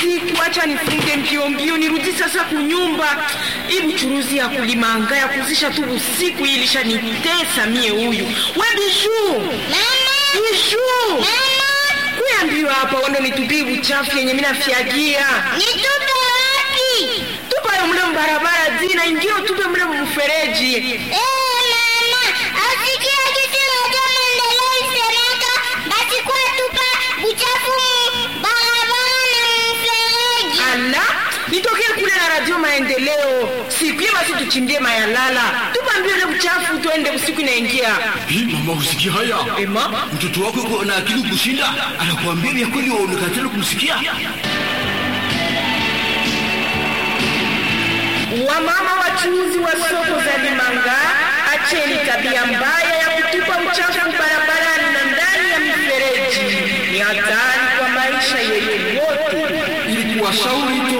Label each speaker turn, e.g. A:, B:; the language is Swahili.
A: usiku, acha nifunge mbio mbio nirudi sasa kunyumba. Hii buchuruzi ya kulimanga ya kuzisha tu usiku hii ilishanitesa mie huyu. We Bijuu, Bijuu, kuya mbio hapa, wando nitupie buchafu yenye mina fyagia
B: Nitupe wapi?
A: tupayo mle mbarabara zina ingio tupe mle mfereji.
B: Eh, mama, asikia kitu moja maendeleo isemeka, basi kwa tupa uchafu mu barabara na mfereji.
A: Ala, nitokee kule na radio maendeleo siku hiyo, basi tuchimbie mayalala, tupa mbio ile buchafu, tuende usiku inaingia.
C: Hii mama, usikia haya?
A: Ema,
C: Mtoto wako yuko na akili kushinda, anakuambia vya kweli, waonekana kumsikia.
A: wamama wachuuzi wa soko za Limanga, acheni tabia mbaya ya kutupa uchafu barabarani na ndani ya mifereji. Ni hatari kwa maisha yenu wote.
C: Ili kuwashauri